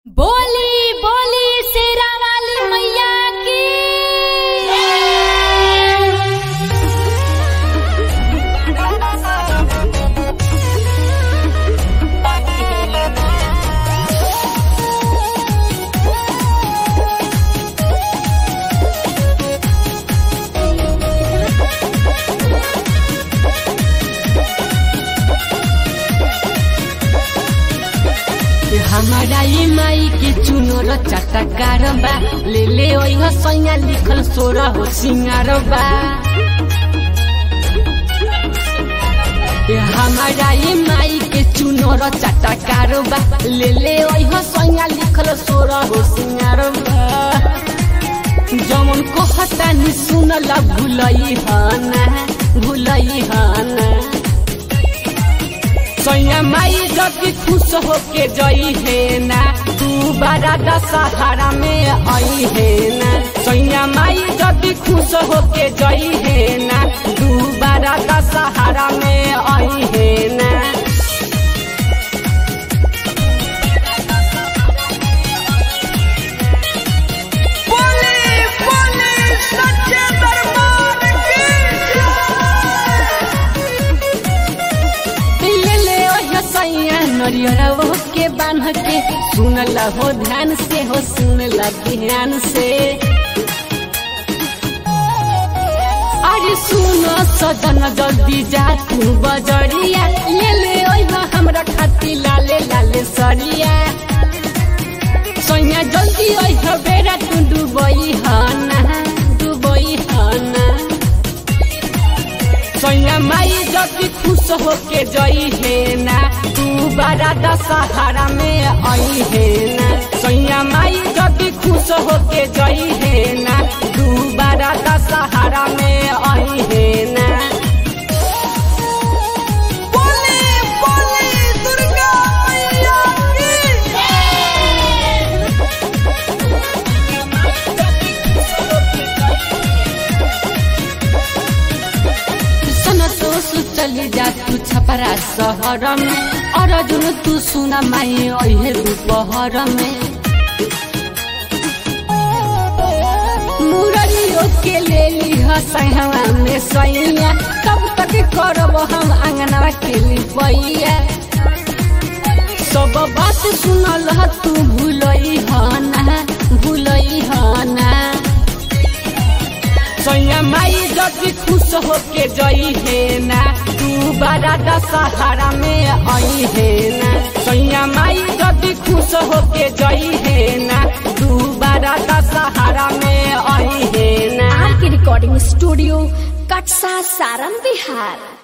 बोली बोली शेरा वाली मैया की हमारा ये माई के चुनर चटकार बा ले ले ओइह सैया लिखल सोर हो सिंगार बा हमारा ये माई के चुनर चटकार बा ले ले ओइह सैया लिखल सोर हो सिंगार बा जमन को हटानी सुनल भुलई हना भुलई हना सैया माई जति खुश होके जई है ना तू बारा दशहरा में आई है ना सैया माई जति खुश होके जई है ना तू बारा दशहरा में आई है ना बोले बोले सच्चे दरबार की ले ले ओह सैया नरियर वो के बांध के सुनला हो ध्यान से हो सुनला ध्यान से अरे सुनो सजन जल्दी जा तू बजरिया ले ले ओह हमरा खाती लाले लाले सरिया सैया जल्दी ओह बेरा तू डुबई हना डुबई हना सैया माई जति खुश होके जई है ना तू बारा दशहरा में आई है ना सैया माई जति खुश होके जई है ना तू बारा दशहरा में आई है ना बोले बोले दुर्गा मैया की सनतोष चली जा तू छपरा शहर में अर्जुन तू सुना माई अहे दोपहर में मुरलियो के ले लिह सैहवा में सैया तब तक करब हम अंगना के लिपैया सब बात सुनल ह तू भूलई हना भूलई हना सैया माई जति खुश होके जई है ना तू बारा दशहरा में आई है ना सैया माई जति खुश होके जई है ना तू बारा दशहरा में आई है ना आर के रिकॉर्डिंग स्टूडियो कटसा सारम बिहार